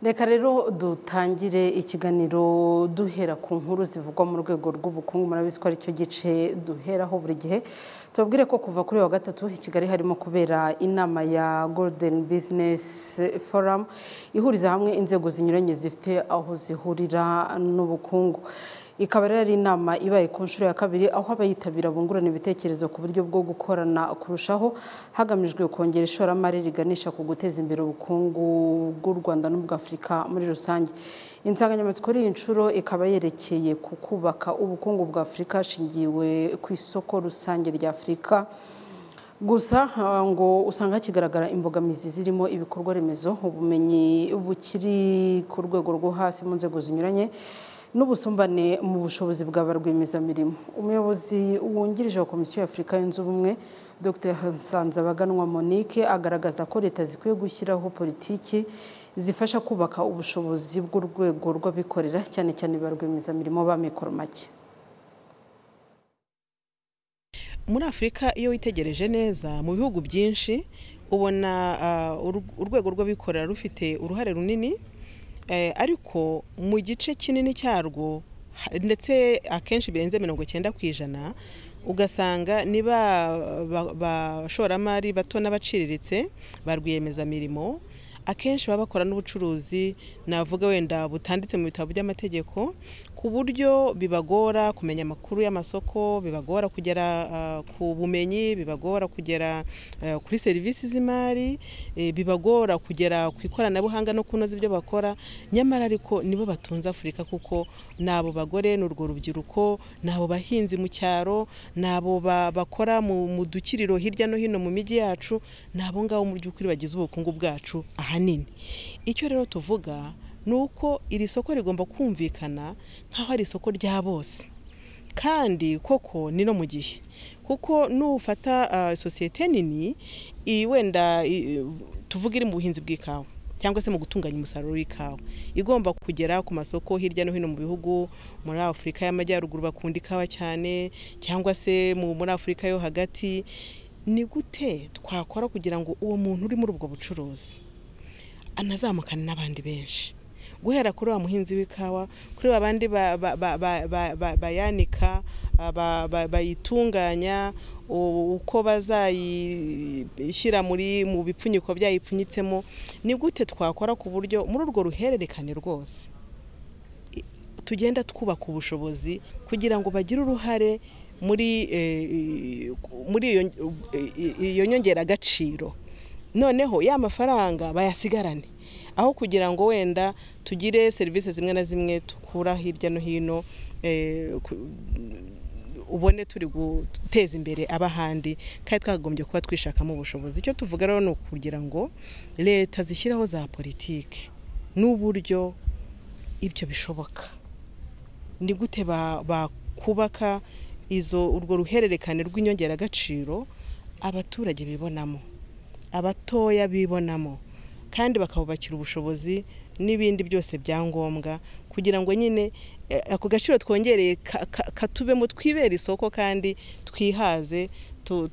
reka rero dutangire ikiganiro duhera ku nkuru zivugwa mu rwego rw'ubukungu murabizi ko aricyo gice duheraho buri gihe tubabwire ko kuva kuri wa gatatu i kigali harimo kubera inama ya golden business forum ihuriza hamwe inzego zinyuranye zifite aho zihurira n'ubukungu ikaba rero ari inama ibaye ku nshuro ya kabiri aho abayitabira bungurana ibitekerezo ku buryo bwo gukorana kurushaho hagamijwe kongera ishoramari riganisha ku guteza imbere ubukungu bw'u rwanda n'ubw'afurika muri rusange insanganyamatsiko y'iyi nshuro ikaba yerekeye ku kubaka ubukungu bw'afurika hashingiwe ku isoko rusange rya afurika gusa ngo usanga hakigaragara imbogamizi zirimo ibikorwa remezo ubumenyi bukiri ku rwego rwo hasi mu nzego zinyuranye n'ubusumbane mu bushobozi bwa ba rwiyemezamirimo umuyobozi wungirije wa komisiyo y'afurika yunze ubumwe dr nsanzabaganwa monique agaragaza ko leta zikwiye gushyiraho politiki zifasha kubaka ubushobozi bw'urwego rw'abikorera cyane cyane ba rwiyemezamirimo b'amikoro make muri afurika iyo witegereje neza mu bihugu byinshi ubona urwego rw'abikorera rufite uruhare runini ariko mu gice kinini cyarwo ndetse akenshi birenze mirongo icyenda ku ijana ugasanga ni ba bashoramari bato n'abaciriritse ba rwiyemezamirimo akenshi baba bakora n'ubucuruzi navuga wenda butanditse mu bitabo by'amategeko ku buryo bibagora kumenya amakuru y'amasoko bibagora kugera ku bumenyi bibagora kugera kuri serivisi z'imari bibagora kugera ku ikoranabuhanga no kunoza ibyo bakora nyamara ariko nibo batunze afurika kuko ni abo bagore ni urwo rubyiruko ni abo bahinzi mu cyaro ni abo bakora mu dukiriro hirya no hino mu mijyi yacu ni abo ngabo mu by'ukuri bagize ubukungu bwacu ahanini icyo rero tuvuga ni uko iri soko rigomba kumvikana nk'aho ari isoko rya bose kandi koko ni no mu gihe kuko nufata sosiyete nini wenda tuvuga iri mu buhinzi bw'ikawa cyangwa se mu gutunganya umusaruro w'ikawa igomba kugera ku masoko hirya no hino mu bihugu muri afurika y'amajyaruguru bakunda ikawa cyane cyangwa se muri afurika yo hagati ni gute twakora kugira ngo uwo muntu uri muri ubwo bucuruzi anazamukane n'abandi benshi guhera kuri wa muhinzi w'ikawa kuri ba bandi bayanika bayitunganya uko bazayishyira muri mu bipfunyiko byayipfunyitsemo ni gute twakora ku buryo muri urwo ruhererekane rwose tugenda twubaka ubushobozi kugira ngo bagire uruhare muri muri iyo nyongeragaciro noneho ya mafaranga bayasigarane aho kugira ngo wenda tugire serivisi zimwe na zimwe dukura hirya no hino ubone turi guteza imbere abahandi kandi twagombye kuba twishakamo ubushobozi icyo tuvuga rero ni ukugira ngo leta zishyiraho za politiki n'uburyo ibyo bishoboka ni gute bakubaka izo urwo ruhererekane rw'inyongeragaciro abaturage bibonamo abatoya bibonamo kandi bakabubakira ubushobozi n'ibindi byose bya ngombwa kugira ngo nyine ako gaciro twongereye katubemo twibera isoko kandi twihaze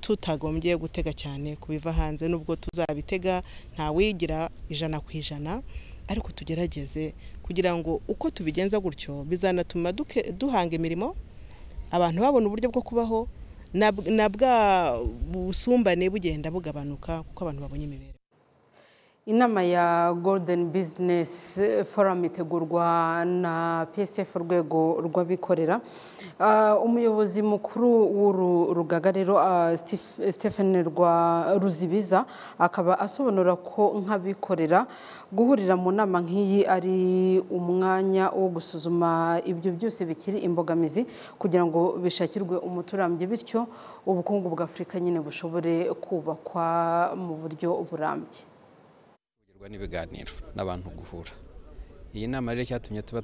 tutagombye gutega cyane ku biva hanze n'ubwo tuzabitega ntawigira ijana ku ijana ariko tugerageze kugira ngo uko tubigenza gutyo bizanatuma duhanga imirimo abantu babona uburyo bwo kubaho na bwa busumbane bugenda bugabanuka kuko abantu babonye imibereho inama ya golden business forum itegurwa na psf urwego rw'abikorera umuyobozi mukuru w'uru rugaga rero stephen ruzibiza akaba asobanura ko nk'abikorera guhurira mu nama nk'iyi ari umwanya wo gusuzuma ibyo byose bikiri imbogamizi kugira ngo bishakirwe umuti urambye bityo ubukungu bw'afurika nyine bushobore kubakwa mu buryo burambye n'ibiganiro n'abantu guhura iyi nama rero cyatumye tuba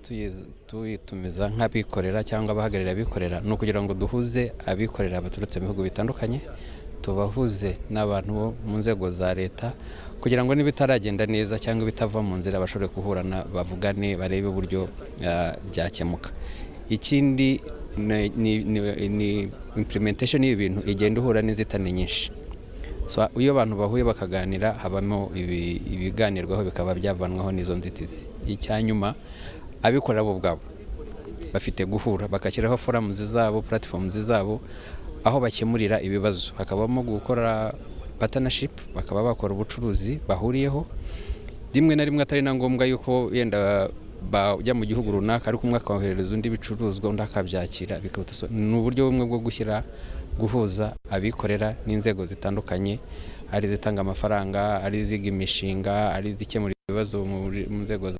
tuyitumiza nk'abikorera cyangwa abahagarariye abikorera ni ukugira ngo duhuze abikorera baturutse mu bihugu bitandukanye tubahuze n'abantu bo mu nzego za leta kugira ngo n'ibitaragenda neza cyangwa ibitava mu nzira bashobore guhurana bavugane barebe uburyo byakemuka ikindi ni implementation y'ibi bintu igenda ihura n'inzitane nyinshi So, iyo abantu bahuye bakaganira habamo ibi- ibiganirwaho bikaba byavanwaho n'izo nzitizi icyanyuma abikorera bo ubwabo bafite guhura bagashyiraho foramu zizabo puratifomu zizabo aho bakemurira ibibazo hakabamo gukora patanashipu bakaba bakora ubucuruzi bahuriyeho rimwe na rimwe atari na ngombwa yuko yenda bajya mu gihugu runaka ariko umwe akoherereza undi ibicuruzwa undi akabyakira bikaruta so- ni uburyo bumwe bwo gushyira guhuza abikorera n'inzego zitandukanye ari izitanga amafaranga ari iziga imishinga ari izikemura ibibazo muri- mu nzego za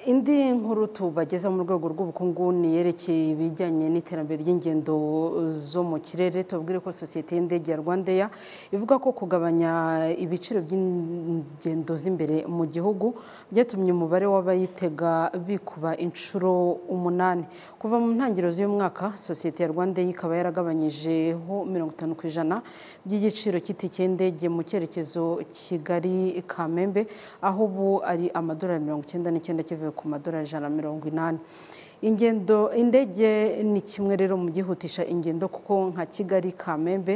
indi nkuru tubagezeho mu rwego rw'ubukungu ni yerekeye ibijyanye n'iterambere ry'ingendo zo mu kirere tubabwire ko sosiyete y'indege ya rwandeya ivuga ko kugabanya ibiciro by'ingendo z'imbere mu gihugu byatumye umubare w'abayitega bikuba inshuro umunani kuva mu ntangiriro z'uyu mwaka sosiyete ya rwandeya ikaba yaragabanyijeho mirongo itanu ku ijana by'igiciro cy'itike y'indege mu cyerekezo kigali kamembe aho ubu ari amadolari mirongo icyenda n'icyenda kivuye ku madolari ijana na mirongo inani ingendo indege ni kimwe rero mu byihutisha ingendo kuko nka kigali kamembe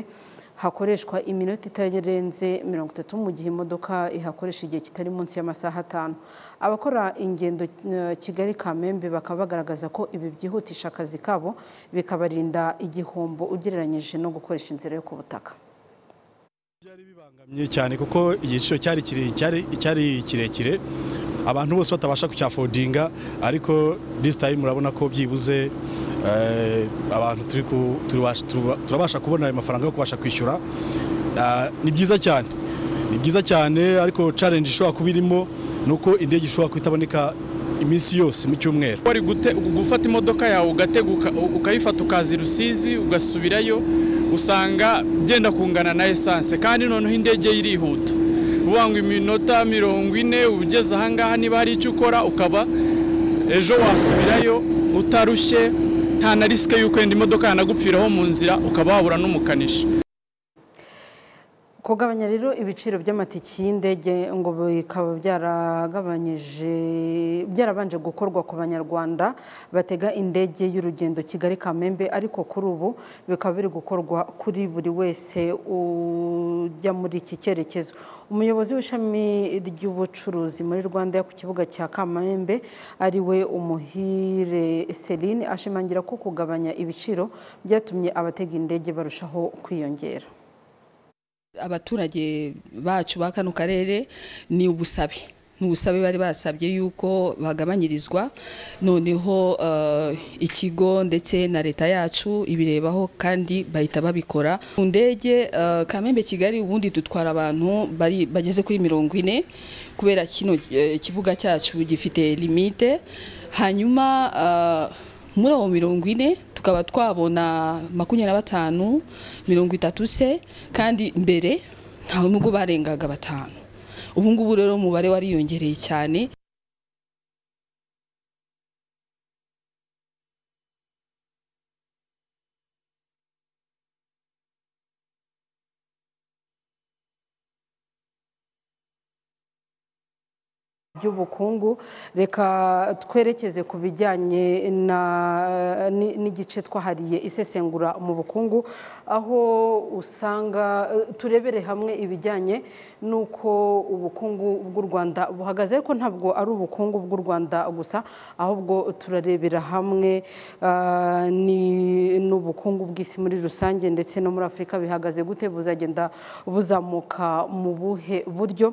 hakoreshwa iminota itarenze mirongo itatu mu gihe imodoka ihakoresha igihe kitari munsi y'amasaha atanu abakora ingendo eh, kigali kamembe bakaba bagaragaza ko ibi byihutisha akazi kabo bikabarinda igihombo ugereranyije no gukoresha inzira yo ku butaka byari bibangamye cyane kuko igiciro cyari kire- cyari- cyari kirekire abantu bose batabasha kucyafodinga ariko this time murabona ko byibuze eh, abantu turi ku- turibasha- turuba- turabasha kubona ayo mafaranga yo kubasha kwishyura Ah, ni byiza cyane ni byiza cyane ariko challenge ishobora kuba irimo ni uko indege ishobora kuba itaboneka iminsi yose mu cyumweru wari gute- gufata imodoka yawe ugateguka ukayifata ukaza i rusizi ugasubirayo usanga byenda kungana na esanse kandi noneho indege irihuta uvuga ngo iminota mirongo ine ugeze ahangaha niba hari icyo ukora ukaba ejo wasubirayo utarushye nta na risike y'uko yenda imodoka yanagupfiraho mu nzira ukaba wabura n'umukanishi kugabanya rero ibiciro by'amatike y'indege ngo bikaba byaragabanyije byarabanje gukorwa ku banyarwanda batega indege y'urugendo kigali kamembe ariko kuri ubu bikaba biri gukorwa kuri buri wese ujya muri iki cyerekezo umuyobozi w'ishami ry'ubucuruzi muri rwanda ku kibuga cya kamembe ari we umuhire celine ashimangira ko kugabanya ibiciro byatumye abatega indege barushaho kwiyongera abaturage bacu ba kano karere ni ubusabe ni ubusabe bari basabye yuko bagabanyirizwa noneho eh, ikigo ndetse na leta yacu ibirebaho kandi bahita babikora mu ndege eh, kamembe kigali ubundi dutwara abantu bari bageze kuri mirongo ine kubera kino eh, kibuga cyacu gifite limite hanyuma eh, muri abo mirongo ine tukaba twabona makumyabiri na batanu mirongo itatu se kandi mbere nta nubwo barengaga batanu ubu ngubu rero umubare wariyongereye cyane by'ubukungu reka twerekeze ku bijyanye na- ni- n'igice twahariye isesengura mu bukungu aho usanga eh, turebere hamwe ibijyanye n'uko ubukungu bw'u rwanda buhagaze ariko ntabwo ari ubukungu bw'u rwanda gusa ahubwo turarebera hamwe ah, ni- n'ubukungu bw'isi muri rusange ndetse no muri afurika bihagaze gute buzagenda buzamuka mu buhe buryo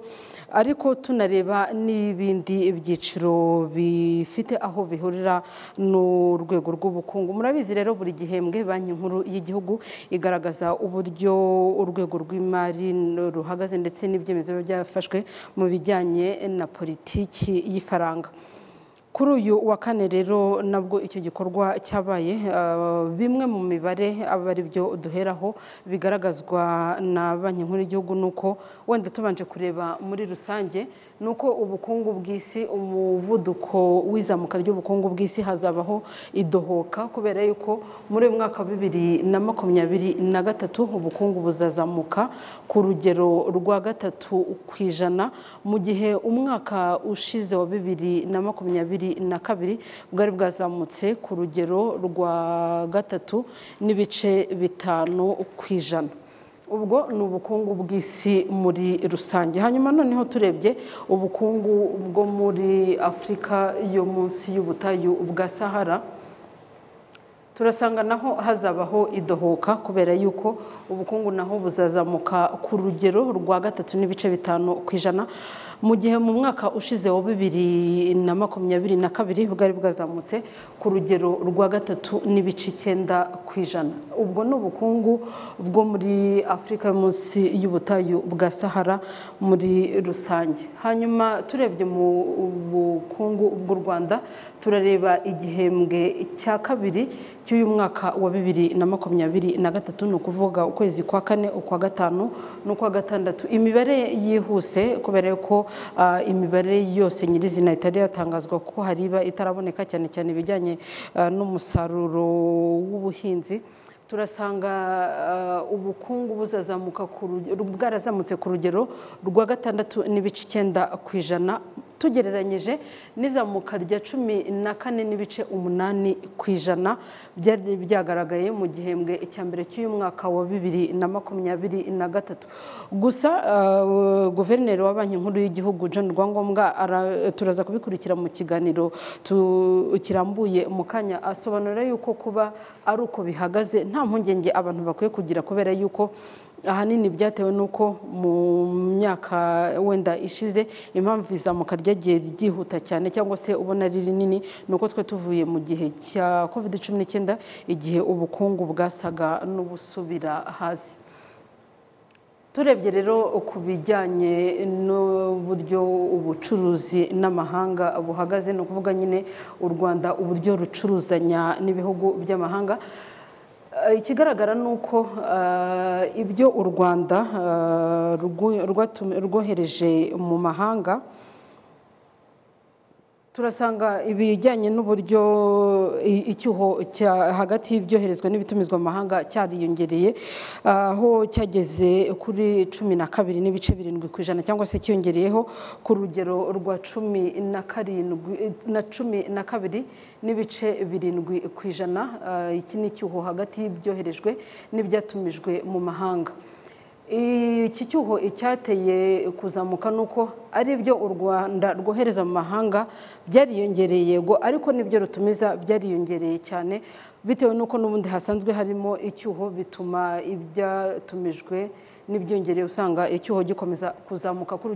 ariko tunareba n'ibindi byiciro bifite aho bihurira n'urwego rw'ubukungu murabizi rero buri gihembwe banki nkuru y'igihugu igaragaza uburyo urwego rw'imari ruhagaze ndetse n'ibyemezo biba byafashwe mu bijyanye na politiki y'ifaranga kuri uyu wa kane rero nabwo icyo gikorwa cyabaye eh, bimwe mu mibare aba ari byo duheraho bigaragazwa na banki nkuru y'igihugu ni uko wenda tubanje kureba muri rusange ni uko ubukungu bw'isi umuvuduko w'izamuka ry'ubukungu bw'isi hazabaho idohoka kubera yuko muri uyu mwaka wa bibiri na makumyabiri na gatatu ubukungu buzazamuka ku rugero rwa gatatu ku ijana mu gihe umwaka ushize wa bibiri na makumyabiri na kabiri bwari bwazamutse ku rugero rwa gatatu n'ibice bitanu ku ijana ubwo ni ubukungu bw'isi muri rusange hanyuma noneho turebye ubukungu bwo muri afurika yo munsi y'ubutayu bwa sahara turasanga naho hazabaho idohoka kubera yuko ubukungu naho buzazamuka ku rugero rwa gatatu n'ibice bitanu ku ijana mu gihe mu mwaka ushize wa bibiri na makumyabiri na kabiri bwari bwazamutse ku rugero rwa gatatu n'ibice icyenda ku ijana ubwo ni ubukungu bwo muri afurika yo munsi y'ubutayu bwa sahara muri rusange hanyuma turebye mu bukungu bw'u rwanda turareba igihembwe cya kabiri cy'uyu mwaka wa bibiri na makumyabiri na gatatu ni ukuvuga ukwezi kwa kane ukwa gatanu n'ukwa gatandatu imibare yihuse kubera yuko imibare yose nyirizina itari yatangazwa kuko hariba itaraboneka cyane cyane ibijyanye n'umusaruro w'ubuhinzi turasanga ubukungu buzazamuka bwarazamutse ku rugero rwa gatandatu n'ibice icyenda ku ijana tugereranyije n'izamuka rya cumi na kane n'ibice umunani ku ijana byari byagaragaye mu gihembwe cya mbere cy'uyu mwaka wa bibiri na makumyabiri na gatatu gusa guverineri wa banki nkuru y'igihugu John rwangombwa turaza kubikurikira mu kiganiro kirambuye mu kanya asobanura yuko kuba ari uko bihagaze nta mpungenge abantu bakwiye kugira kubera yuko ahanini byatewe n'uko mu myaka wenda ishize impamvu izamuka ryagiye ryihuta cyane cyangwa se ubona ari rinini ni uko twe tuvuye mu gihe cya covid cumi n'icyenda igihe ubukungu bwasaga n'ubusubira hasi turebye rero ku bijyanye n'uburyo ubucuruzi n'amahanga buhagaze ni ukuvuga nyine u rwanda uburyo rucuruzanya n'ibihugu by'amahanga ikigaragara ni uko ibyo u rwanda rwohereje mu mahanga turasanga ibijyanye n'uburyo icyuho hagati y'ibyoherezwa n'ibitumizwa mu mahanga cyariyongereye aho cyageze kuri cumi na kabiri n'ibice birindwi ku ijana cyangwa se cyiyongereyeho ku rugero rwa cumi na karindwi na cumi na kabiri n'ibice birindwi ku ijana iki ni icyuho hagati y'ibyoherejwe n'ibyatumijwe mu mahanga iki cyuho icyateye kuzamuka ni uko ari ibyo u rwanda rwohereza mu mahanga byariyongereye yego ariko n'ibyo rutumiza byariyongereye cyane bitewe n'uko n'ubundi hasanzwe harimo icyuho bituma ibyatumijwe n'ibyongereye usanga icyuho gikomeza kuzamuka kuri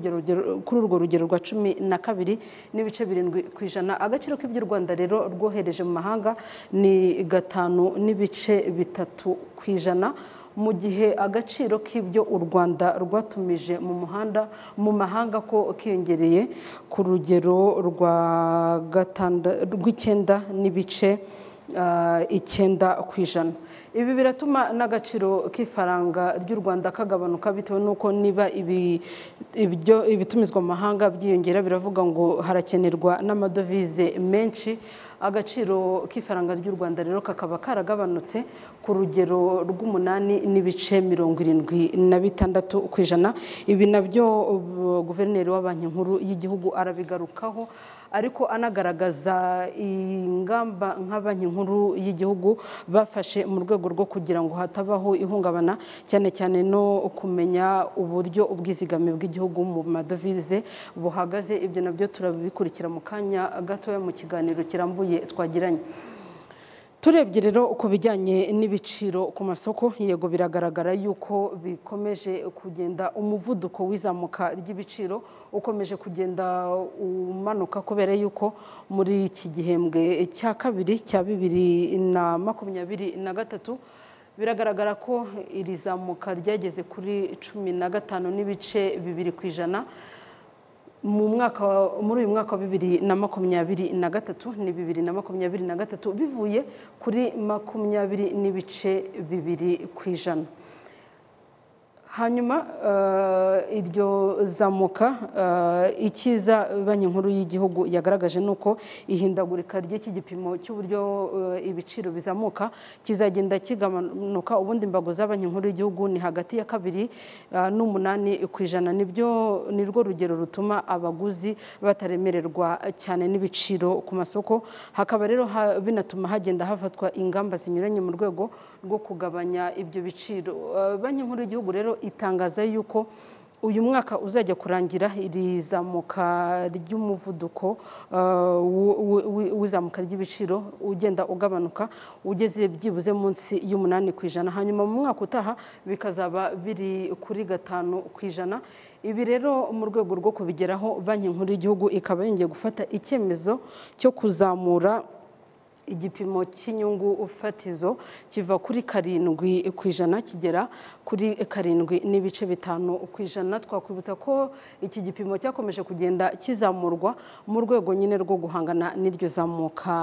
urwo rugero rwa cumi na kabiri n'ibice birindwi ku ijana agaciro k'iby'u rwanda rero rwohereje mu mahanga ni gatanu n'ibice bitatu ku ijana mu gihe agaciro k'ibyo u rwanda rwatumije mu muhanda mu mahanga ko kiyongereye ku rugero rw'icyenda n'ibice icyenda ku ijana ibi biratuma n'agaciro k'ifaranga ry'u rwanda kagabanuka bitewe n'uko niba ibitumizwa mu mahanga byiyongera biravuga ngo harakenerwa n'amadovize menshi agaciro k'ifaranga ry'u rwanda rero kakaba karagabanutse ku rugero rw'umunani n'ibice mirongo irindwi na bitandatu ku ijana ibi nabyo guverineri wa banki nkuru y'igihugu arabigarukaho ariko anagaragaza ingamba nka banki nkuru y'igihugu bafashe mu rwego rwo kugira ngo hatabaho ihungabana cyane cyane no kumenya uburyo ubwizigame bw'igihugu mu madovize buhagaze ibyo nabyo turabikurikira mu kanya gatoya mu kiganiro kirambuye twagiranye turebye rero ku bijyanye n'ibiciro ku masoko yego biragaragara yuko bikomeje kugenda umuvuduko w'izamuka ry'ibiciro ukomeje kugenda umanuka kubera yuko muri iki gihembwe cya kabiri cya bibiri na makumyabiri na gatatu biragaragara ko iri zamuka ryageze kuri cumi na gatanu n'ibice bibiri ku ijana muri uyu mwaka wa bibiri na makumyabiri na gatatu ni bibiri na makumyabiri na gatatu bivuye kuri makumyabiri n'ibice bibiri ku ijana hanyuma iryo zamuka icyiza banki nkuru y'igihugu yagaragaje ni uko ihindagurika ry'iki gipimo cy'uburyo ibiciro bizamuka kizagenda kigabanuka ubundi imbago za banki nkuru y'igihugu ni hagati ya kabiri n'umunani ku ijana nibyo ni rwo rugero rutuma abaguzi bataremererwa cyane n'ibiciro ku masoko hakaba rero binatuma hagenda hafatwa ingamba zinyuranye mu rwego rwo kugabanya ibyo biciro Eh, banki nkuru y'igihugu rero itangaza yuko uyu mwaka uzajya kurangira iri zamuka ry'umuvuduko eh, wu- wu- wi- w'izamuka ry'ibiciro ugenda ugabanuka ugeze byibuze munsi y'umunani ku ijana hanyuma mu mwaka utaha bikazaba biri kuri gatanu ku ijana ibi rero mu rwego rwo kubigeraho banki nkuru y'igihugu ikaba yongeye gufata icyemezo cyo kuzamura igipimo cy'inyungu fatizo kiva kuri karindwi ku ijana kigera kuri karindwi n'ibice bitanu ku ijana twakwibutsa ko iki gipimo cyakomeje kugenda kizamurwa mu rwego nyine rwo guhangana n'iryo zamuka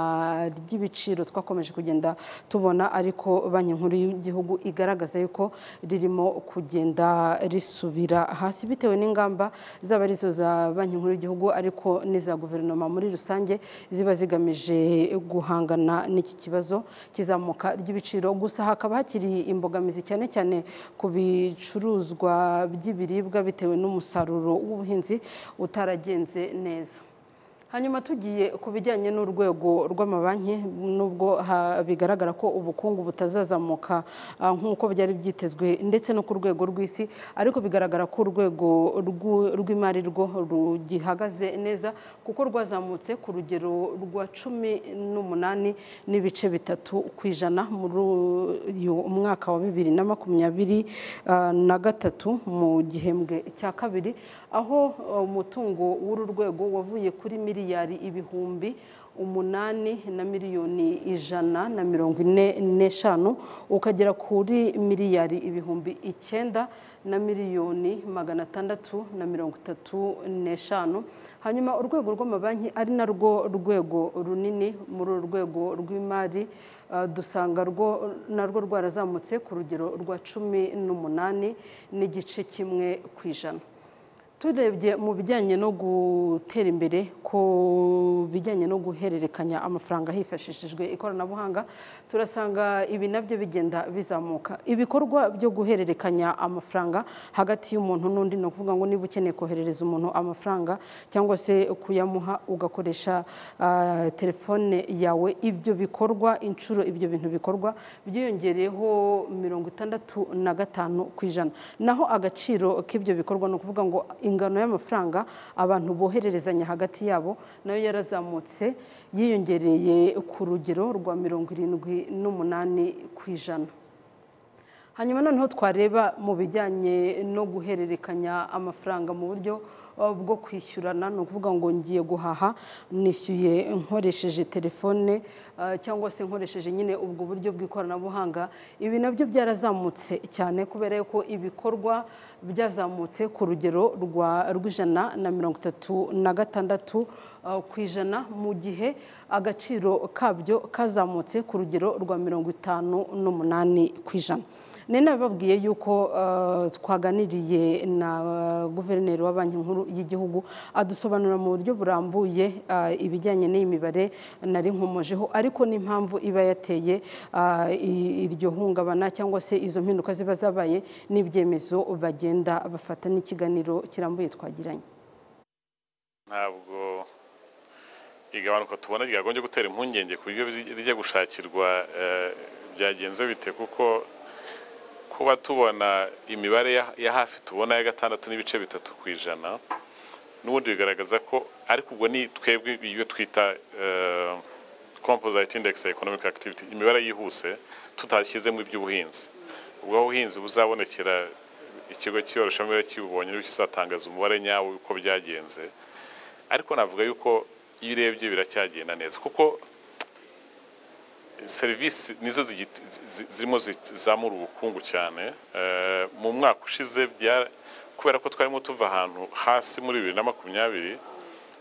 ry'ibiciro twakomeje kugenda tubona ariko banki nkuru y'igihugu igaragaza yuko ririmo kugenda risubira hasi bitewe n'ingamba zaba arizo za banki nkuru y'igihugu ariko n'iza guverinoma muri rusange ziba zigamije guhangana n'iki kibazo kizamuka ry'ibiciro gusa hakaba hakiri imbogamizi cyane cyane ku bicuruzwa by'ibiribwa bitewe n'umusaruro w'ubuhinzi utaragenze neza hanyuma tugiye ku bijyanye n'urwego rw'amabanki nubwo ha- bigaragara ko ubukungu butazazamuka ah, nk'uko byari byitezwe ndetse no ku rwego rw'isi ariko bigaragara ko urwego rw'u- rw'imari rwo rugihagaze neza kuko rwazamutse ku rugero rwa cumi n'umunani n'ibice bitatu ku ijana muri uyu mwaka wa bibiri na makumyabiri ah, na gatatu mu gihembwe cya kabiri aho ah, umutungo w'uru rwego wavuye kuri miliyari ibihumbi umunani na miliyoni ijana na mirongo ine n'eshanu ukagera kuri miliyari ibihumbi icyenda na miliyoni magana atandatu na mirongo itatu n'eshanu hanyuma urwego rw'amabanki ari narwo rwego runini muri uru rwego rw'imari eh, dusanga rwo narwo rwarazamutse ku rugero rwa cumi n'umunani n'igice kimwe ku ijana turebye mu bijyanye no gutera imbere ku bijyanye no guhererekanya amafaranga hifashishijwe ikoranabuhanga turasanga ibi nabyo bigenda bizamuka ibikorwa byo guhererekanya amafaranga hagati y'umuntu n'undi ni ukuvuga ngo niba ukeneye koherereza umuntu amafaranga cyangwa se kuyamuha ugakoresha ah, telefone yawe ibyo bikorwa inshuro ibyo bintu bikorwa byiyongereyeho mirongo itandatu na gatanu ku ijana naho agaciro k'ibyo bikorwa ni ukuvuga ngo ingano y'amafaranga abantu bohererezanya hagati yabo nayo yarazamutse yiyongereye ku rugero rwa mirongo irindwi n'umunani ku ijana hanyuma noneho twareba mu bijyanye no guhererekanya amafaranga mu buryo uh, bwo kwishyurana ni ukuvuga ngo ngiye guhaha nishyuye nkoresheje telefone uh, cyangwa se nkoresheje nyine ubwo buryo bw'ikoranabuhanga ibi nabyo byarazamutse cyane kubera yuko ibikorwa byazamutse ku rugero rwa rw'ijana na mirongo itatu na gatandatu uh, ku ijana mu gihe agaciro kabyo kazamutse ku rugero rwa mirongo itanu n'umunani ku ijana ni nababwiye yuko eh, twaganiriye na guverineri wa banki nkuru y'igihugu adusobanurira mu buryo burambuye eh, ibijyanye n'iyi mibare nari nkomojeho ariko n'impamvu iba yateye eh, i- iryo hungabana cyangwa se izo mpinduka ziba zabaye n'ibyemezo bagenda bafata n'ikiganiro kirambuye twagiranye ntabwo igabanuka tubona ryagombye gutera impungenge ku buryo rijya gushakirwa eh, byagenze bite kuko kuba tubona imibare ya- ya hafi tubona ya gatandatu n'ibice bitatu ku ijana n'ubundi bigaragaza ko ariko ubwo ni twebwe iyo twita eh, composite index ya economic activity imibare yihuse tutashyizemo iby'ubuhinzi ubwo ubuhinzi buzabonekera ikigo cy'iyoroshamibare kibubonye nibwo kizatangaza umubare nyawo w'uko byagenze ariko navuga yuko iyo urebye biracyagenda neza kuko serivisi nizo zigiti- zi- zirimo zi- zizamura ubukungu cyane Eh, mu mwaka ushize bya- kubera ko twarimo tuva ahantu hasi muri bibiri na makumyabiri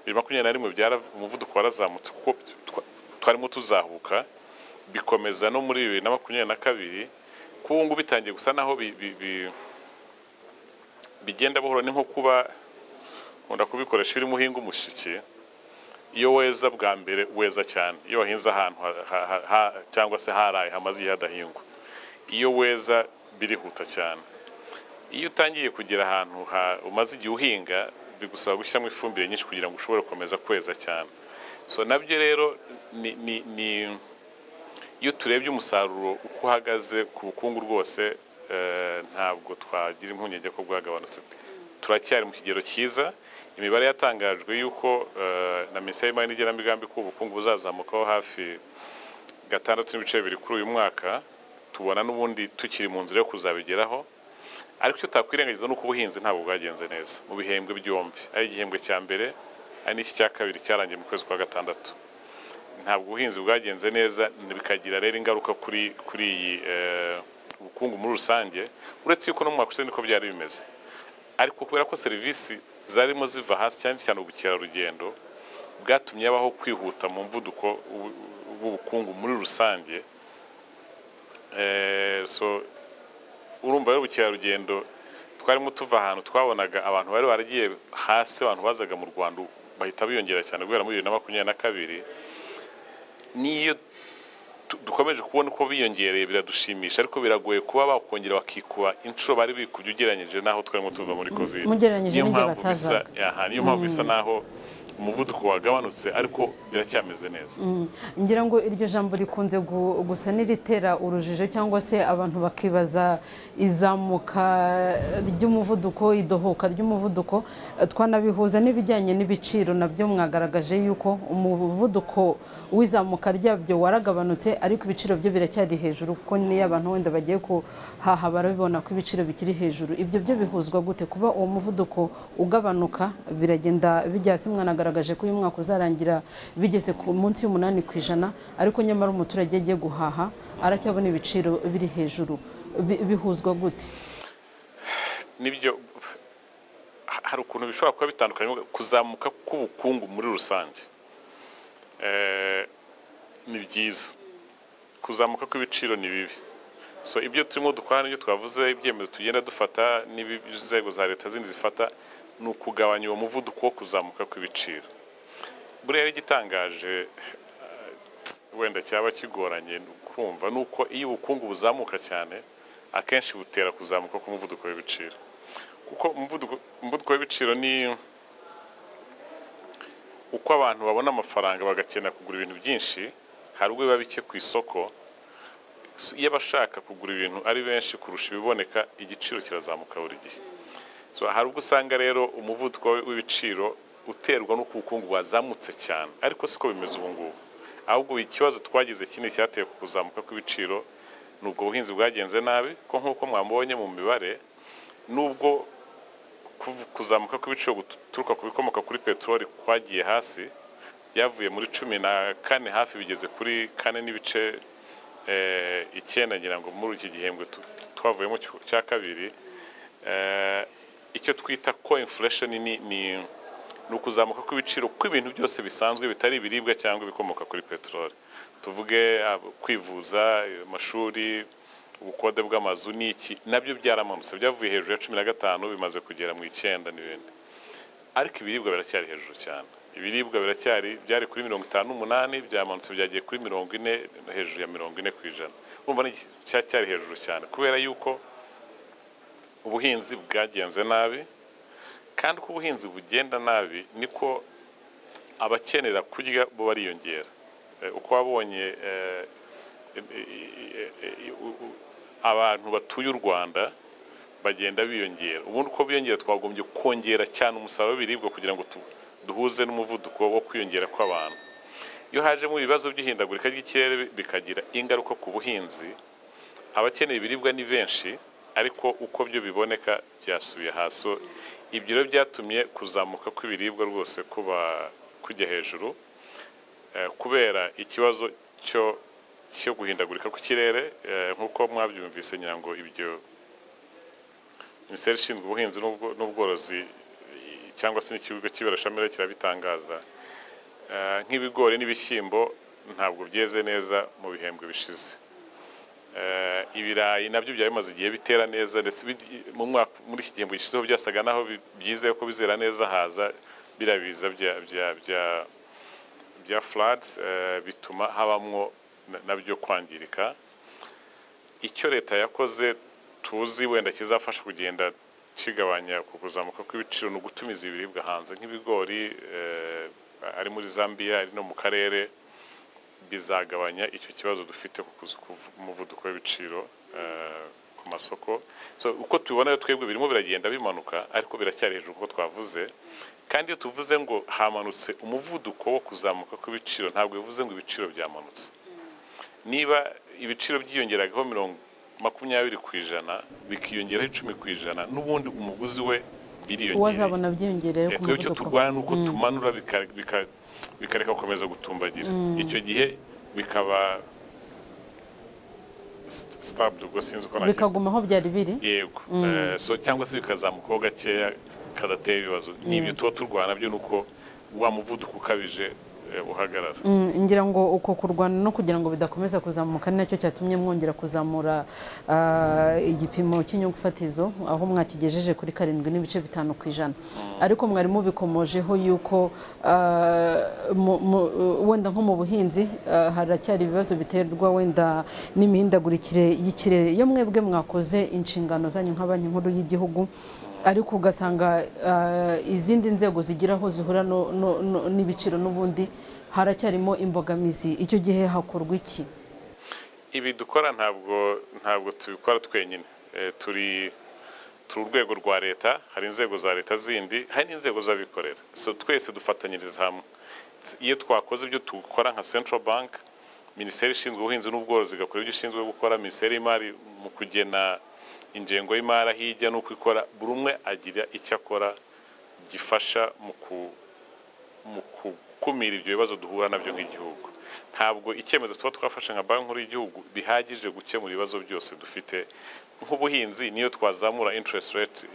bibiri makumyabiri na rimwe byara umuvuduko warazamutse kuko twa- twarimo tuzahuka bikomeza no muri bibiri na makumyabiri na kabiri kuba ubu ngubu bitangiye gusa naho bi- bi- bi- bigenda buhoro ni nko kuba nkunda kubikoresha iyo urimo uhinga umushyiki iyo weza bwa mbere weza cyane iyo wahinze ahantu ha- ha- ha- ha- cyangwa se haraye hamaze igihe hadahingwa iyo weza birihuta cyane iyo utangiye kugera ahantu ha- umaze igihe uhinga bigusaba gushyiramo ifumbire nyinshi kugira ngo ushobore gukomeza kweza cyane so nabyo rero ni, ni, ni iyo turebye umusaruro uko uhagaze ku bukungu rwose eh, ntabwo twagira impungenge ko bwagabanutse turacyari mu kigero cyiza imibare yatangajwe y'uko eh, na minisiteri y'imari n'igenamigambi ko ubukungu buzazamukaho hafi gatandatu n'ibice bibiri kuri uyu mwaka tubona n'ubundi tukiri mu nzira yo kuzabigeraho ariko icyo utakwirengagiza ni uko ubuhinzi ntabwo bwagenze neza mu bihembwe byombi ari igihembwe cya mbere ari n'iki cya kabiri cyarangiye mu kwezi kwa gatandatu ntabwo ubuhinzi bwagenze neza bikagira rero ingaruka kuri kuri iyi eh, ubukungu muri rusange uretse yuko no mu mwaka ushize niko byari bimeze ariko kubera ko serivisi zarimo ziva hasi cyane cyane ubukerarugendo bwatumye habaho kwihuta mu mvuduko w'u- w'ubukungu muri rusange Eh, so urumva rero ubukerarugendo twarimo tuva ahantu twabonaga abantu bari baragiye hasi abantu bazaga mu rwanda ubu bahita biyongera cyane guhera muri bibiri na makumyabiri na kabiri n'iyo tu- dukomeje kubona uko biyongereye biradushimisha ariko biragoye kuba bakongera bakikuba inshuro bari bikubye ugereranyije n'aho twarimo tuva muri covid Mugereranyije niyo n'igihe mpamvu bisa batazaga. aha, niyo mpamvu bisa n'aho umuvuduko wagabanutse ariko biracyameze neza ngira ngo iryo jambo rikunze gu- gusa n'iritera urujijo cyangwa se abantu bakibaza izamuka ry'umuvuduko idohoka ry'umuvuduko Eh, twanabihuza n'ibijyanye n'ibiciro nabyo mwagaragaje yuko umuvuduko w'izamuka ryabyo waragabanutse ariko ibiciro byo biracyari hejuru kuko niyo abantu wenda bagiye kuhaha barabibona ko ibiciro bikiri hejuru ibyo byo bihuzwa gute kuba uwo muvuduko ugabanuka biragenda bijya hasi mwanagaragaje ko uyu mwaka uzarangira bigeze ku munsi y'umunani ku ijana ariko nyamara umuturage agiye guhaha aracyabona ibiciro biri hejuru Bi- bihuzwa gute nibyo ha- hari ukuntu bishobora kuba bitandukanye kuzamuka k'ubukungu muri rusange Eh, ni byiza kuzamuka kw'ibiciro ni bibi so ibyo turimo dukora n'ibyo twavuze ibyemezo tugenda dufata n'inzego za leta zindi zifata ni ukugabanya uwo muvuduko wo kuzamuka kw'ibiciro buriya rero igitangaje wenda cyaba kigoranye kumva ni uko iyo ubukungu buzamuka cyane akenshi butera kuzamuka k'umuvuduko w'ibiciro kuko umuvuduko umuvuduko w'ibiciro ni uko abantu babona amafaranga bagakenera kugura ibintu byinshi hari ubwo biba bike ku isoko S- iyo abashaka kugura ibintu ari benshi kurusha ibiboneka igiciro kirazamuka buri gihe So, hari ubwo usanga rero umuvuduko w'ibiciro uterwa n'uko ubukungu bwazamutse cyane ariko siko bimeze ubu ngubu ahubwo ikibazo twagize kinini cyateye ku kuzamuka kw'ibiciro ni ubwo buhinzi bwagenze nabi ko nk'uko mwamubonye mu mibare n'ubwo kuv- kuzamuka kw'ibiciro guturuka ku bikomoka kuri peteroli kwagiye hasi byavuye muri cumi na kane hafi bigeze kuri kane n'ibice eh, icyenda ngira ngo muri iki gihembwe tu- twavuyemo cyo- cya kabiri eh, icyo twita ko inflation ni ni ni ukuzamuka kw'ibiciro kw'ibintu byose bisanzwe bitari ibiribwa cyangwa ibikomoka kuri peteroli tuvuge ah, kwivuza eh, amashuri ubukode bw'amazu n'iki nabyo byaramanutse byavuye hejuru ya cumi na gatanu bimaze kugera mu icyenda n'ibindi ariko ibiribwa biracyari hejuru cyane ibiribwa biracyari byari kuri mirongo itanu n'umunani byamanutse byagiye kuri mirongo ine hejuru ya mirongo ine ku ijana urumva ni cyacyari hejuru cyane kubera yuko ubuhinzi bwagenze nabi kandi uko ubuhinzi bugenda nabi niko abakenera kurya bo bariyongera Eh, uko wabonye eh, abantu batuye u Rwanda bagenda biyongera ubundi uko biyongera twagombye kongera cyane umusaruro w'ibiribwa kugira ngo tu- duhuze n'umuvuduko wo kwiyongera kw'abantu iyo hajemo ibibazo by'ihindagurika ry'ikirere bi- bikagira ingaruka ku buhinzi abakeneye ibiribwa ni benshi ariko uko byo biboneka byasubiye hasi So, ibyo rero byatumye kuzamuka kw'ibiribwa rwose kuba kujya hejuru Eh, kubera ikibazo cyo cyo guhindagurika kw'ikirere eh, nk'uko mwabyumvise ngira ngo ibyo minisiteri ishinzwe ubuhinzi n'ubwo- n'ubworozi eh, cyangwa se n'ikigo cy'iberashamire kirabitangaza Eh, nk'ibigori n'ibishyimbo ntabwo byeze neza mu bihembwe bishize Eh, ibirayi nabyo byari bimaze igihe bitera neza ndetse bigi- mu mwaka muri iki gihembwe gishizeho byasaga naho bi- byizeye ko bizera neza haza biriya biza bya bya bya bya floods eh, bituma habamwo na- nabyo kwangirika icyo leta yakoze tuzi wenda kizafasha kugenda kigabanya ku kuzamuka kw'ibiciro ni ugutumiza ibiribwa hanze nk'ibigori eh, ari muri zambia ari no mu karere bizagabanya icyo kibazo dufite ku kuza k'umuvuduko w'ibiciro eh, ku masoko so uko tubibona rero twebwe birimo biragenda bimanuka ariko biracyari hejuru kuko twavuze kandi iyo tuvuze ngo hamanutse umuvuduko wo kuzamuka kw'ibiciro ntabwo bivuze ngo ibiciro byamanutse niba ibiciro byiyongeragaho mirongo makumyabiri ku ijana bikiyongeraho icumi ku ijana n'ubundi umuguzi we biriyongereye uwazabona byiyongereye ku twebwe icyo muvuduko turwana ni uko tumanura bika- bika- bikareka gukomeza gutumbagira icyo gihe bikaba st- stabile ubwo sinzi uko nagira bikaguma aho byari biri yego Eh, so cyangwa se bikazamukaho gakeya kadateye ibibazo ni ibyo tuba turwana byo ni uko wa muvuduko ukabije eh, uhagarara Mm, ngira ngo uko kurwana no kugira ngo bidakomeza kuzamuka ni nacyo cyatumye mwongera kuzamura ah, igipimo cy'inyungu fatizo aho mwakigejeje kuri karindwi n'ibice bitanu ku ijana ariko mwari mubikomojeho yuko ah, mu- mu- wenda nko mu buhinzi ah, haracyari ibibazo biterwa wenda n'imihindagurikire y'ikirere iyo mwebwe mwakoze inshingano zanyu nka banki nkuru y'igihugu ariko ugasanga ah, izindi nzego zigira aho zihura no- no- no- n'ibiciro n'ubundi haracyarimo imbogamizi icyo gihe hakorwa iki ibi dukora ntabwo ntabwo tubikora twenyine Eh, turi turi urwego rwa leta hari inzego za leta zindi hari n'inzego z'abikorera so twese dufatanyiriza hamwe S- iyo twakoze ibyo dukora nka central bank minisiteri ishinzwe ubuhinzi n'ubworozi igakora ibyo ishinzwe gukora minisiteri y'imari mu kugena ingengo y'imari aho ijya n'uko ikora buri umwe agira icyo akora gifasha mu ku mu gukumira ibyo bibazo duhura nabyo nk'igihugu ntabwo icyemezo tuba twafashe nka banki nkuru y'igihugu bihagije gukemura ibibazo byose dufite nk'ubuhinzi niyo twazamura interest rate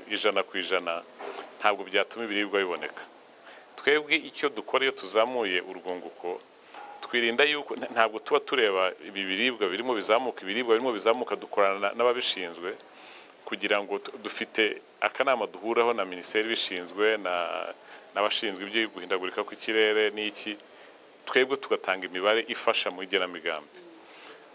ijana ku ijana ntabwo byatuma ibiribwa biboneka twebwe icyo dukora iyo tuzamuye urwunguko twirinda yuko nta- ntabwo tuba tureba ibi biribwa birimo bizamuka ibiribwa birimo bizamuka dukorana n'ababishinzwe kugira ngo tu- dufite akanama duhuraho na minisiteri ibishinzwe na- n'abashinzwe ibyo guhindagurika kw'ikirere n'iki twebwe tugatanga imibare ifasha mu igenamigambi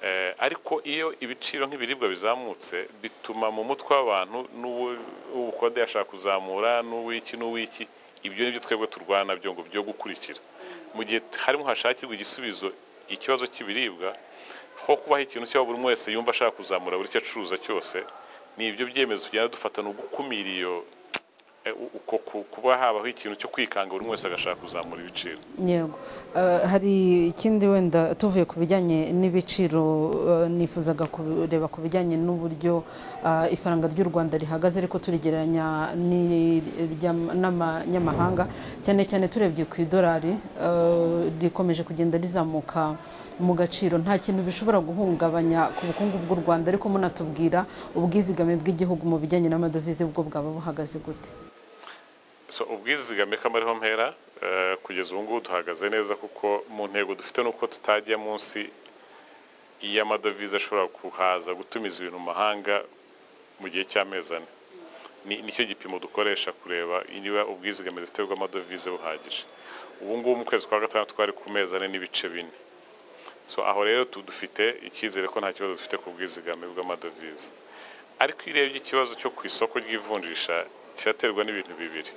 Eh, ariko iyo ibiciro nk'ibiribwa bizamutse bituma mu mutwe w'abantu n'uwo- uw'ubukode yashaka kuzamura n'uw'iki n'uw'iki ibyo ni byo twebwe turwana byo ngo byo gukurikira mu gihe t- harimo hashakirwa igisubizo ikibazo cy'ibiribwa ho kubaho ikintu cyabo buri umwe wese yumva ashaka kuzamura buri cyo acuruza cyose ni ibyo byemezo tugenda dufata ni ugukumira iyo eh, u- uko ku- kuba habaho ikintu cyo kwikanga buri umwe wese agashaka kuzamura ibiciro yego Ah, hari ikindi wenda tuvuye ku bijyanye n'ibiciro ah, nifuzaga kureba ku bijyanye n'uburyo ah, ifaranga ry'u rwanda rihagaze ariko turigereranya n'iry'am- n'amanyamahanga cyane cyane turebye ku idolari ah, rikomeje kugenda rizamuka mu gaciro nta kintu bishobora guhungabanya ku bukungu bw'u rwanda ariko munatubwira ubwizigame bw'igihugu mu bijyanye n'amadovize bwo bwaba buhagaze gute so ubwizigame k'amariho mpera eh, kugeza ubu ngubu duhagaze neza kuko mu ntego dufite ni uko tutajya munsi y'amadovize ashobora kuhaza gutumiza ibintu mu mahanga mu gihe cy'amezi ane Ni- nicyo gipimo dukoresha kureba niba ubwizigame dufite bw'amadovize buhagije ubu ngubu mu kwezi kwa gatandatu twari ku mezi ane n'ibice bine so aho rero tu- dufite icyizere ko nta kibazo dufite ku bwizigame bw'amadovize ariko iyo urebye ikibazo cyo ku isoko ry'ivunjisha kiraterwa n'ibintu bibiri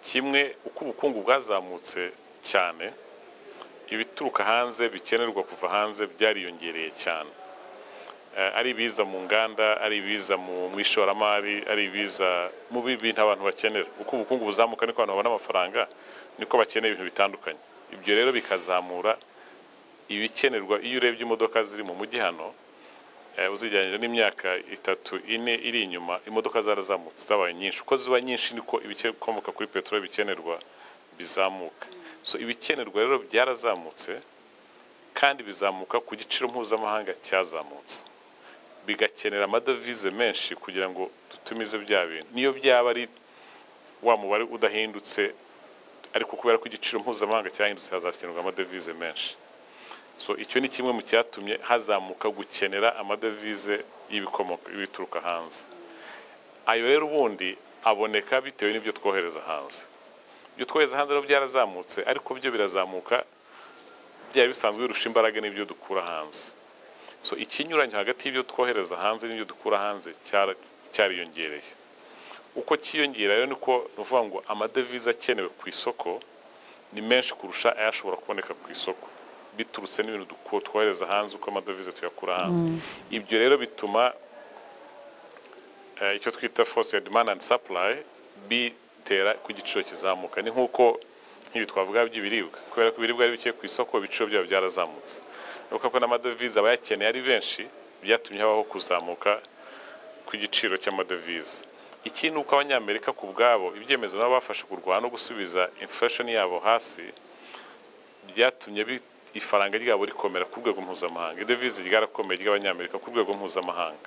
kimwe uko ubukungu bwazamutse cyane ibituruka hanze bikenerwa kuva hanze byariyongereye cyane Eh, ari ibiza mu nganda ari ibiza mu mu ishoramari ari ibiza mu bi- bintu abantu bakenera uko ubukungu buzamuka niko abantu babona amafaranga niko bakeneye ibintu bitandukanye ibyo rero bikazamura ibikenerwa iyo urebye imodoka ziri mu mujyi hano eh, uzigereranyije n'imyaka itatu ine iri inyuma imodoka zarazamutse zabaye nyinshi uko ziba nyinshi niko ibikomoka kuri peteroli bikenerwa bizamuka so ibikenerwa rero byarazamutse kandi bizamuka ku giciro mpuzamahanga cyazamutse bigakenera amadovize menshi kugira ngo dutumize bya bintu niyo byaba ari wa mubare udahindutse ariko kubera ko igiciro mpuzamahanga cyahindutse hazakenerwa amadovize menshi so icyo ni kimwe mu cyatumye hazamuka gukenera amadovize y'ibikomoka y'ibituruka hanze ayo rero ubundi aboneka bitewe n'ibyo twohereza hanze ibyo twohereza hanze rero byarazamutse ariko byo birazamuka byari bisanzwe birusha imbaraga n'ibyo dukura hanze so ikinyuranyo hagati y'ibyo twohereza hanze n'ibyo dukura hanze cyara- cyariyongereye uko cyiyongera rero niko ni ukuvuga ngo amadevize akenewe ku isoko ni menshi kurusha ayashobora kuboneka ku isoko biturutse n'ibintu duko twohereza hanze uko amadovize tuyakura hanze ibyo rero bituma eh, icyo twita force ya demand and supply bitera ku giciro kizamuka ni nk'uko nk'ibi twavuga by'ibiribwa kubera ko ibiribwa ari bike ku isoko ibiciro byabo byarazamutse ni ukuvuga ko n'amadovize abayakeneye ari benshi byatumye habaho kuzamuka kw'igiciro cy'amadovize ikindi ni uko abanyamerika ku bwabo ibyemezo nabo bafashe kurwana no gusubiza inflation yabo hasi byatumye bi- ifaranga ryabo rikomera ku rwego mpuzamahanga idovize ryarakomeye ry'abanyamerika ku rwego mpuzamahanga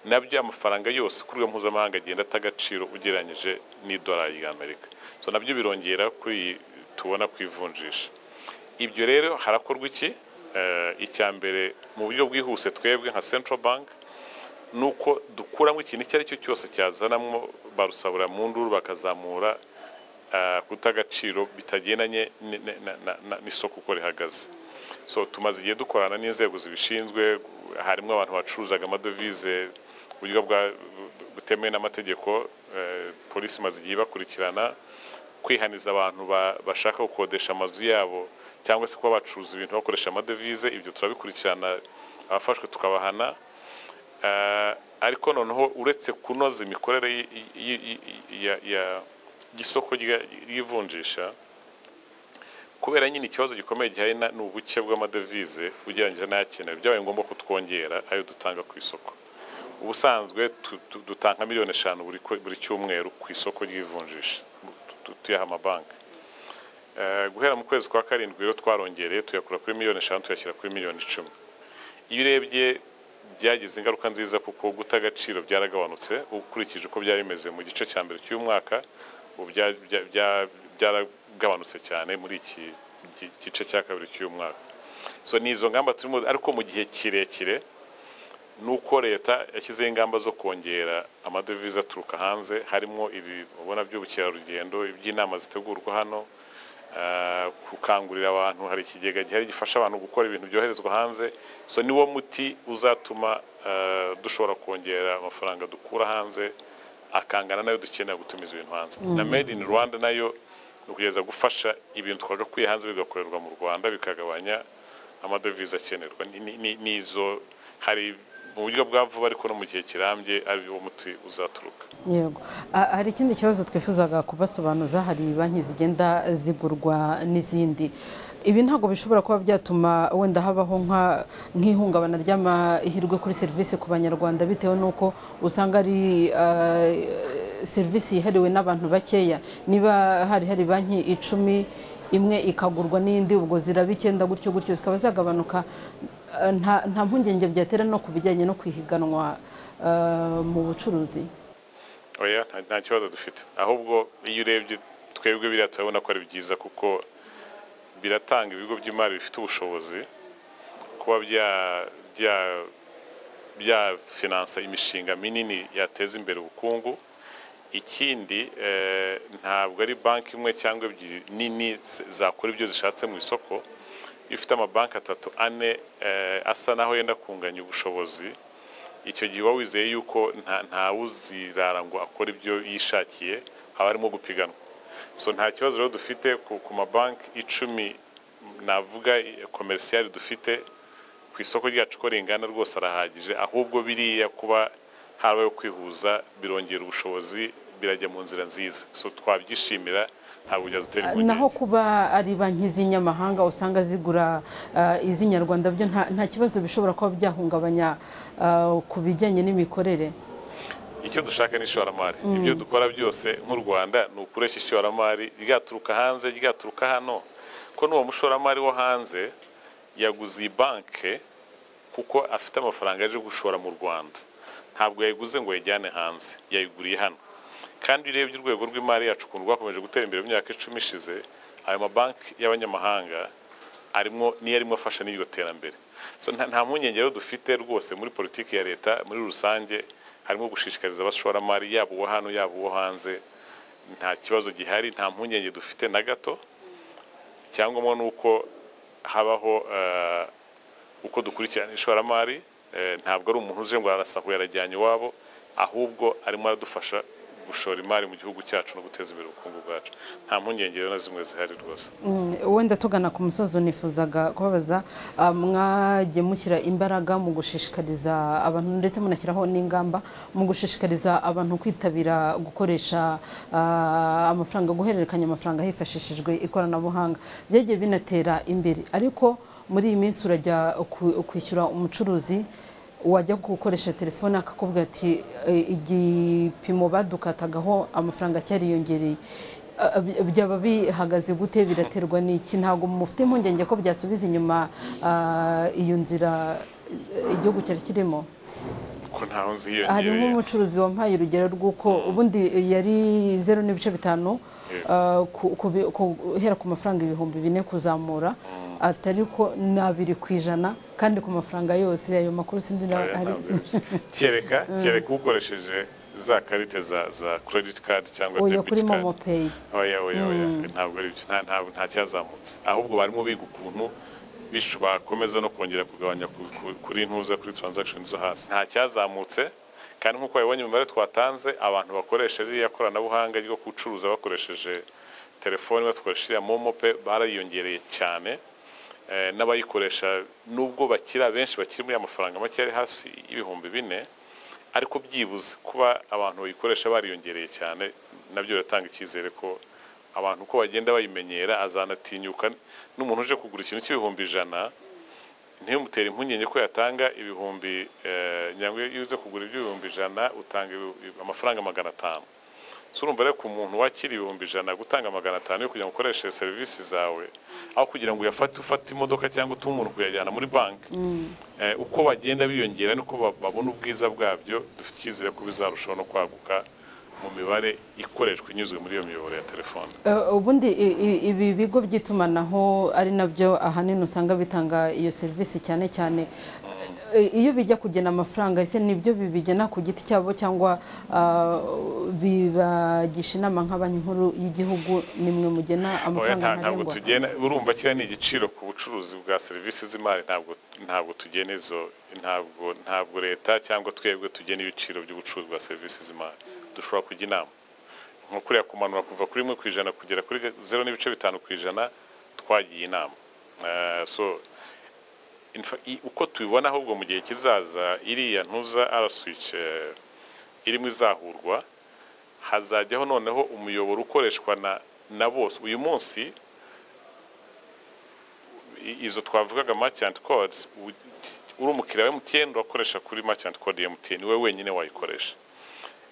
nabyo amafaranga yose ku rwego mpuzamahanga agenda ata agaciro ugereranyije n'idolari ry'amerika so nabyo birongera kuri iyi tubona ku ivunjisha ibyo rero harakorwa iki Eh, icya mbere mu buryo bwihuse twebwe nka central bank ni uko dukuramo ikintu icyo ari cyo cyose cyazanamo barusabura mu nduru bakazamura eh, guta agaciro bitagendanye ni- ni- na- na- na- n'isoko uko rihagaze so tumaze igihe dukorana n'inzego zibishinzwe harimo abantu bacuruzaga amadovize ku buryo bwa butemewe n'amategeko eh, polisi imaze igihe bakurikirana kwihaniza abantu ba- bashaka gukodesha amazu yabo cyangwa se kuba bacuruza ibintu bakoresha amadovize ibyo turabikurikirana abafashwe tukabahana Eh, ariko noneho uretse kunoza imikorere y- y- y- ya- ya- y'isoko rya- ry'ivunjisha kubera nyine ikibazo gikomeye gihari na- ni ubuke bw'amadevize ugereranyije n'ayakenewe byabaye ngombwa ko twongera ayo dutanga ku isoko ubusanzwe tu- tu- dutanga miliyoni eshanu buri kwe- buri cyumweru ku isoko ry'ivunjisha tu- tu- tuyaha amabanki Eh, guhera mu kwezi kwa karindwi rero twarongereye tuyakura kuri miliyoni eshanu tuyashyira kuri miliyoni icumi iyo urebye byagize ingaruka nziza kuko guta agaciro byaragabanutse ukurikije uko byari bimeze mu gice cya mbere cy'umwaka ubu bya- bya- bya- byaragabanutse cyane muri iki gi- gice cya kabiri cy'umwaka so ni izo ngamba turimo ariko mu gihe kirekire ni uko leta yashyizeho ingamba zo kongera amadovize aturuka hanze harimo ibi ubona by'ubukerarugendo iby'inama zitegurwa hano eh, gukangurira abantu hari ikigega gihari gifasha abantu gukora ibintu byoherezwa hanze so niwo muti uzatuma eh, dushobora kongera amafaranga dukura hanze akangana nayo dukenera gutumiza ibintu hanze na made in rwanda nayo ni ukugeza gufasha ibintu twagakuye hanze bigakorerwa mu rwanda bikagabanya amadovize akenerwa Ni- ni- ni- ni izo hari mu buryo bwa vuba ariko no mu gihe kirambye ari wo muti uzaturuka yego A- hari ikindi kibazo twifuzaga kubasobanuza hari banki zigenda zigurwa n'izindi ibi ntabwo bishobora kuba byatuma wenda habaho nka- nk'ihungabana ry'amahirwe kuri serivisi ku banyarwanda bitewe n'uko usanga ari eh, serivisi yihariwe n'abantu bakeya niba hari hari banki icumi imwe ikagurwa n'indi ubwo ziraba icyenda gutyo gutyo zikaba zagabanuka Eh, nta nta mpungenge byatera no ku bijyanye no kwihiganwa eh, mu bucuruzi oya nta- nta kibazo dufite ahubwo iyo urebye twebwe biriya turabona ko ari byiza kuko biratanga ibigo by'imari bifite ubushobozi kuba bya- bya- byafinansa imishinga minini yateza imbere ubukungu ikindi eh, ntabwo ari banki imwe cyangwa ebyiri nini z- zakora ibyo zishatse mu isoko iyo ufite amabanki atatu ane eh, asa naho yenda kunganya ubushobozi icyo gihe uba wizeye yuko nta ntawuzirara ngo akora ibyo yishakiye haba harimo gupiganwa so nta kibazo rero dufite ku, ku mabanki icumi navuga komerisiyari dufite ku isoko ryacu ko ringana rwose arahagije ahubwo biriya kuba habayeho kwihuza birongera ubushobozi birajya mu nzira nziza so twabyishimira ntabwo byadutera impungenge naho kuba ari banki z'inyamahanga usanga zigura eh, iz'inyarwanda byo nta nta kibazo bishobora kuba byahungabanya eh, ku bijyanye n'imikorere icyo dushaka ni ishoramari ibyo dukora byose nk'u rwanda ni ukureshya ishoramari ryaturuka hanze ryaturuka hano ko n'uwo mushoramari wo hanze yaguze iyi banke kuko afite amafaranga yaje gushora mu rwanda ntabwo yayiguze ngo yayijyane hanze yayiguriye hano kandi iyo urebye urwego rw'imari yacu ukuntu rwakomeje gutera imbere mu myaka icumi ishize ayo mabanki y'abanyamahanga arimo niyo arimo afasha n'iryo terambere So, nta- nta mpungenge rero dufite rwose muri politiki ya leta muri rusange harimo gushishikariza abashoramari yaba uwo hano yaba uwo hanze nta kibazo gihari nta mpungenge dufite na gato icyangombwa ni uko habaho eh, uko dukurikirana ishoramari eh, ntabwo ari umuntu uje ngo arasahuye arajyanye iwabo ahubwo arimo aradufasha gushora imari mu gihugu cyacu no guteza imbere ubukungu bwacu nta mpungenge rero na zimwe zihari rwose wenda tugana ku musozo nifuzaga kubabaza ah, mwagiye mushyira imbaraga mu gushishikariza abantu ndetse munashyiraho n'ingamba mu gushishikariza abantu kwitabira gukoresha ah, amafaranga guhererekanya amafaranga hifashishijwe ikoranabuhanga byagiye binatera imbere ariko muri iyi minsi urajya ku- kwishyura umucuruzi wajya gukoresha telefone akakubwira ati "Eh, igipimo badukatagaho amafaranga cyariyongereye Ah, by- byaba bihagaze gute biraterwa n'iki ntabwo mufite impungenge ko byasubiza inyuma ah, iyo nzira eh, igihugu cyari kirimo ko ntaho hari ziyongereye nk'umucuruzi wampaye urugero rw'uko ubundi yari zeru n'ibice bitanu ah, ku- ku bi- ku- guhera ku mafaranga ibihumbi bine kuzamura atari ko ni abiri ku ijana kandi ku mafaranga yose ayo makuru sinzi na Oya, hari ntabwo bibuza. kereka kereka ukoresheje za karite za za credit card cyangwa oya debit kuri card momo peyi oya oya oya ntabwo ari byo nta ntabwo nta cyazamutse ahubwo barimo biga ukuntu bishu bakomeza no kongera kugabanya ku- ku- kuri ntuza kuri transaction zo hasi nta cyazamutse kandi nk'uko babibonye mu mibare twatanze abantu bakoresha ririya koranabuhanga ryo gucuruza bakoresheje telefoni bakoresha iriya momo pe barayiyongereye cyane Eh, n'abayikoresha nubwo bakiri abenshi bakiri muri amafaranga make ari hasi y'ibihumbi bine ariko byibuze kuba abantu bayikoresha bariyongereye cyane nabyo biratanga icyizere ko abantu uko bagenda bayimenyera azanatinyuka n'umuntu uje kugura ikintu cy'ibihumbi ijana ntiyumutere impungenge ko yatanga ibihumbi eh, nyangwe iyo uze kugura iby'ibihumbi ijana utanga ibi- amafaranga magana atanu so urumva rero ku muntu wakira ibihumbi ijana gutanga magana atanu yo kugira ngo ukoreshe serivisi zawe aho kugira ngo uyafate ufate imodoka cyangwa utume umuntu kuyajyana muri banki eh, uko bagenda biyongera niko ba- babona ubwiza bwabyo dufite icyizere ko bizarushaho no kwaguka mu mibare ikoreshwa inyuzwe muri iyo miyoboro ya telefone Eh, ubundi i- i- ibi bigo by'itumanaho ari nabyo ahanini usanga bitanga iyo serivisi cyane cyane Eh, iyo bijya kugena amafaranga ese nibyo bibigena ku giti cyabo cyangwa ah, bibagisha inama nka banki nkuru y'Igihugu nimwe mugena Oya, amafaranga nta- ntabwo ntarengwa tugena urumva kiriya ni igiciro ku bucuruzi bwa serivisi z'imari ntabwo ntabwo tugena izo ntabwo ntabwo leta cyangwa twebwe tugena ibiciro by'ubucuruzi bwa serivisi z'imari dushobora kujya inama nko kuriya kumanura kuva kuri rimwe ku ijana kugera kuri zeru n'ibice bitanu ku ijana twagiye inama Eh, so in fa- i- uko tubibona ahubwo mu gihe kizaza iriya ntuza araswic irimo izahurwa hazajyaho noneho umuyoboro ukoreshwa na na bose uyu munsi i- izo twavugaga merchant codes u- uri umukiriya wa MTN urakoresha kuri merchant code ya MTN we wenyine wayikoresha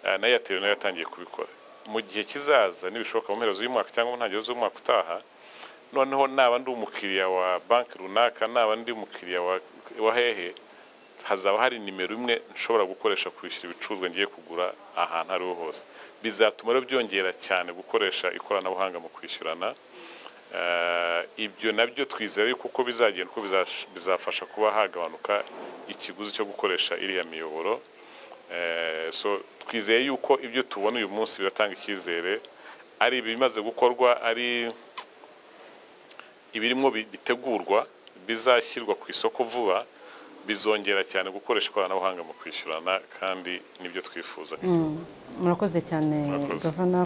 Eh, na Airtel nayo yatangiye kubikora mu gihe kizaza nibishoboka mu mpera z'uyu mwaka cyangwa mu ntangiriro z'uyu mwaka utaha noneho naba ndi umukiriya wa banki runaka naba ndi umukiriya wa, wa hehe hazaba hari nimero imwe nshobora gukoresha kwishyura ibicuruzwa ngiye kugura ahantu ari ho hose bizatuma rero byongera cyane gukoresha ikoranabuhanga mu kwishyurana Eh, ibyo nabyo twizera yuko uko bizagenda uko bizash- bizafasha kuba hagabanuka ikiguzi cyo gukoresha iriya miyoboro Eh, so twizeye yuko ibyo tubona uyu munsi biratanga icyizere ari ibimaze gukorwa ari ibirimo bi- bitegurwa bizashyirwa ku isoko vuba bizongera cyane gukoresha ikoranabuhanga mu kwishyurana kandi nibyo twifuza murakoze cyane Murakoze. gavana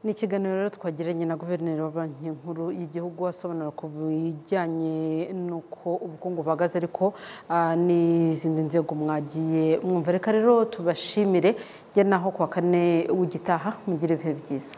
ni ikiganiro rero twagiranye na guverineri wa banki nkuru y'igihugu asobanura ku bijyanye n'uko ubukungu buhagaze ariko ah, n'izindi nzego mwagiye mwumva reka rero tubashimire njye naho ku wa kane w'igitaha mugire ibihe byiza